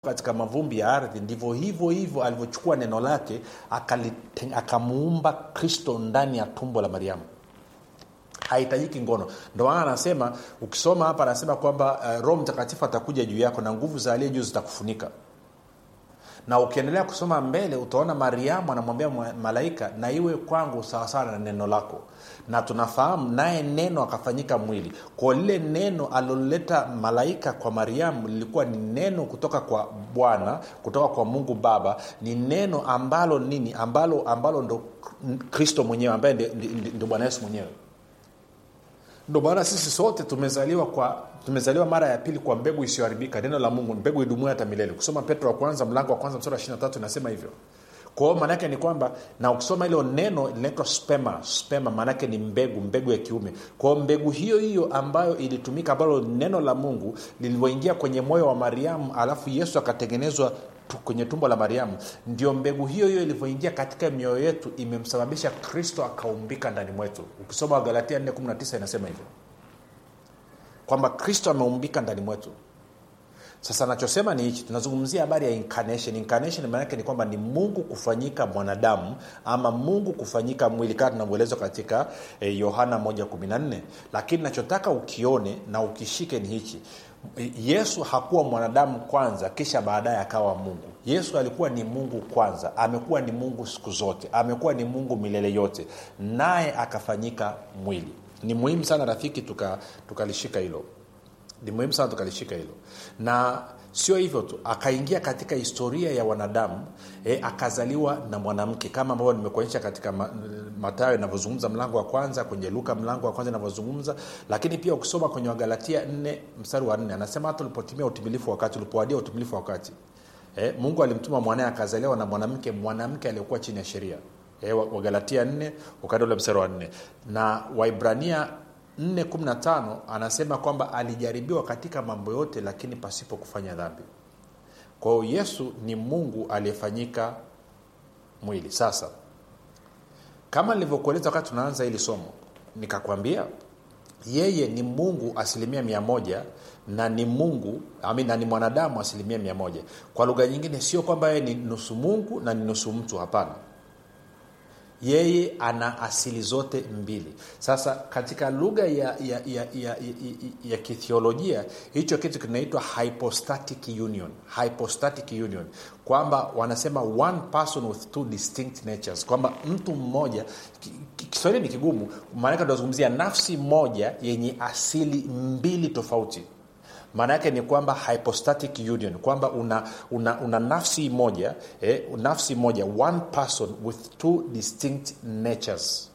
katika mavumbi ya ardhi ndivyo hivyo hivyo alivyochukua neno lake akalite- akamuumba kristo ndani ya tumbo la mariamu hahitajiki ngono ndo maana anasema ukisoma hapa anasema kwamba uh, roho mtakatifu atakuja juu yako na nguvu za aliye juu zitakufunika na ukiendelea kusoma mbele utaona mariamu anamwambia mwa- malaika na iwe kwangu sawasawa na neno lako na tunafahamu naye neno akafanyika mwili kwa lile neno aliloleta malaika kwa mariamu lilikuwa ni neno kutoka kwa bwana kutoka kwa mungu baba ni neno ambalo nini ambalo ambalo ndo kristo mwenyewe ambaye ndi- ndi- ndi- ndio bwana yesu mwenyewe ndo maana sisi sote tumezaliwa kwa tumezaliwa mara ya pili kwa mbegu isiyoharibika neno la mungu mbegu idumuo hata milele kusoma petro wa kwanza mlango wa kwanza msura wa 23 inasema hivyo kwa hiyo maanaake ni kwamba na ukisoma hilo neno linaitwa spema spema maanaake ni mbegu mbegu ya kiume kwa hiyo mbegu hiyo hiyo ambayo ilitumika ambalo neno la mungu lilivyoingia kwenye moyo wa mariamu alafu yesu akatengenezwa tu- kwenye tumbo la mariamu ndio mbegu hiyo hiyo ilivyoingia katika mioyo yetu imemsababisha kristo akaumbika ndani mwetu ukisoma wagalatia 419 inasema hivyo kwamba kristo ameumbika ndani mwetu sasa nachosema ni hichi tunazungumzia habari ya incarnation incarnation maanake ni kwamba ni mungu kufanyika mwanadamu ama mungu kufanyika mwili kama tunavyoelezwa katika eh, yohana 114 lakini nachotaka ukione na ukishike ni hichi yesu hakuwa mwanadamu kwanza kisha baadaye akawa mungu yesu alikuwa ni mungu kwanza amekuwa ni mungu siku zote amekuwa ni mungu milele yote naye akafanyika mwili ni muhimu sana rafiki tukalishika tuka tukalishika hilo ni muhimu sana tukalishika hilo na sio hivyo tu akaingia katika historia ya wanadamu e, akazaliwa na mwanamke kama ambavyo nimekuonyesha katika ma, matayo inavyozungumza mlango wa kwanza kwenye luka mlango wa kwanza inavyozungumza lakini pia ukisoma kwenye wagalatia 4 mstari wa 4 anasema hata ulipotimia utimilifu wakati ulipowadia utimilifu wakati e, mungu alimtuma mwanaye akazaliwa na mwanamke mwanamke aliyekuwa chini ya sheria e, wagalatia 4 ukaenda ule mstari wa 4 na waibrania 415 anasema kwamba alijaribiwa katika mambo yote lakini pasipo kufanya dhambi kwa hiyo yesu ni mungu aliyefanyika mwili sasa kama nilivyokueleza wakati tunaanza hili somo nikakwambia yeye ni mungu asilimia mia moja na ni mungu ami, na ni mwanadamu asilimia mia moja kwa lugha nyingine sio kwamba yeye ni nusu mungu na ni nusu mtu hapana yeye ana asili zote mbili sasa katika lugha ya, ya, ya, ya, ya, ya kithiolojia hicho kitu kinaitwa hypostatic union hypostatic union kwamba wanasema one person with two distinct natures kwamba mtu mmoja ki- ki- kiswahili ni kigumu maanake tunazungumzia nafsi moja yenye asili mbili tofauti maana yake ni kwamba hypostatic union kwamba una, una, una nafsi moja eh, nafsi moja one person with two distinct natures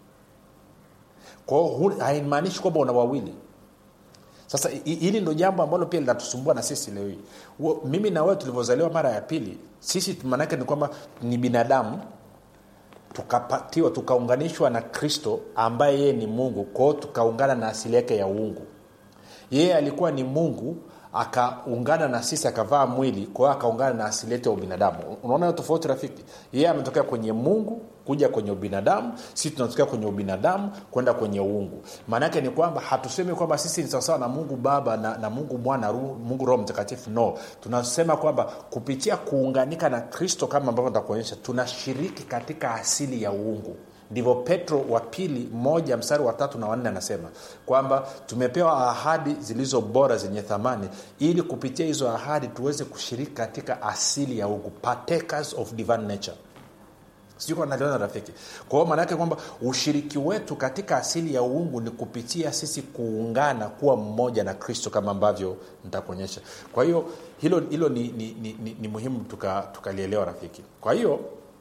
kwao haimaanishi kwamba una wawili sasa hi- hili ndo jambo ambalo pia linatusumbua na sisi leo hii Wo- mimi na wewe tulivyozaliwa mara ya pili sisi maanaake ni kwamba ni binadamu tukapatiwa tukaunganishwa na kristo ambaye yeye ni mungu kwao tukaungana na asili yake ya uungu yeye alikuwa ni mungu akaungana na sisi akavaa mwili kwa hiyo akaungana na asili yetu ya ubinadamu unaona hiyo tofauti rafiki yeye ametokea kwenye mungu kuja kwenye ubinadamu sisi tunatokea kwenye ubinadamu kwenda kwenye uungu maana yake ni kwamba hatusemi kwamba sisi ni sawasawa na mungu baba na, na mungu mwana Ru- mungu roho mtakatifu no tunasema kwamba kupitia kuunganika na kristo kama ambavyo nitakuonyesha tunashiriki katika asili ya uungu ndivyo petro wa pili moja mstari wa tatu na wanne anasema kwamba tumepewa ahadi zilizo bora zenye thamani ili kupitia hizo ahadi tuweze kushiriki katika asili ya ugu partakers of divine nature sijui kama naliona rafiki kwa hiyo maanaake kwamba ushiriki wetu katika asili ya uungu ni kupitia sisi kuungana kuwa mmoja na kristo kama ambavyo nitakuonyesha kwa hiyo hilo hilo ni, ni, ni, ni, ni muhimu tukalielewa tuka rafiki kwa hiyo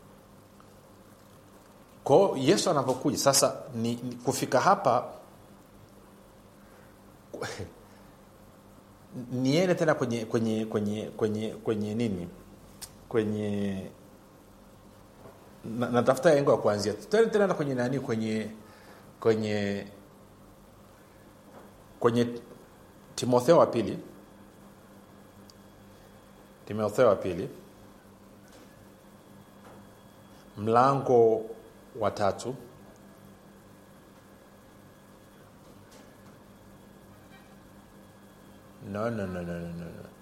kwao yesu anapokuja sasa ni, ni kufika hapa niende tena kwenye kwenye kwenye kwenye kwenye nini kwenye na- natafuta engo ya kuanzia tena tena kwenye nani kwenye kwenye kwenye timotheo wa pili timotheo wa pili mlango wa tatu no, no, no, no, no, no.